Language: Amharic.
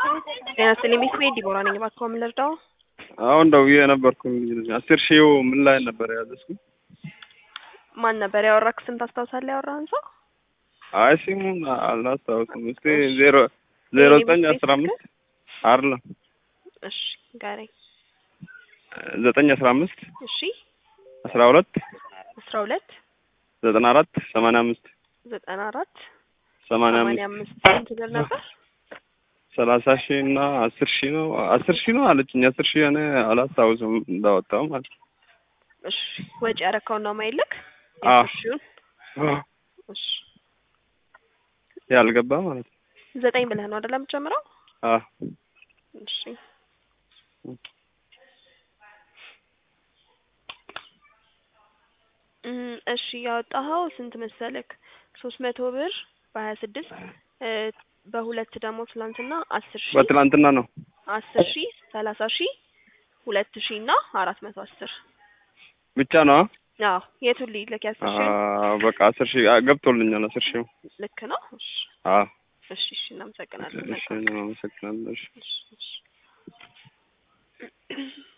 ጤና ይስጥልኝ ሚስ ቤት ዲቦራ ነኝ። እባክዎ ምን ልርዳው? አሁን ደውዬ ነበርኩ አስር ሺው ምን ላይ ነበር ያዘዝኩ? ማን ነበር ያወራክ? ስም ታስታውሳለህ? ያወራህን ሰው አይ ስሙን አላስታውስም። እስቲ ዜሮ ዜሮ ዘጠኝ አስራ አምስት አይደለም እሺ ንገረኝ። ዘጠኝ አስራ አምስት እሺ አስራ ሁለት አስራ ሁለት ዘጠና አራት ሰማንያ አምስት ዘጠና አራት ሰማንያ ሰማንያ አምስት አምስት ስንት ብር ነበር? ሰላሳ ሺህ እና አስር ሺህ ነው አስር ሺህ ነው አለችኝ። አስር ሺህ እኔ አላስታውስም እንዳወጣው ማለት ነው። እሺ ወጪ ያረከውን ነው ማይልክ አዎ። የሺውን እሺ ያልገባ ማለት ነው። ዘጠኝ ብለህ ነው አይደለም ጀምረው? አዎ እሺ እም፣ እሺ ያወጣኸው ስንት መሰለክ? ሶስት መቶ ብር በሀያ ስድስት በሁለት ደግሞ ትላንትና አስር ሺህ በትላንትና ነው አስር ሺህ ሰላሳ ሺህ ሁለት ሺህ እና አራት መቶ አስር ብቻ ነው። አዎ የቱን ልክ ያስር ሺህ አዎ በቃ አስር ሺህ አ- ገብቶልኛል። አስር ሺህ ልክ ነው። እሺ አዎ እሺ እሺ እናመሰግናለን። እሺ እኔም አመሰግናለሁ። እሺ እሺ እሺ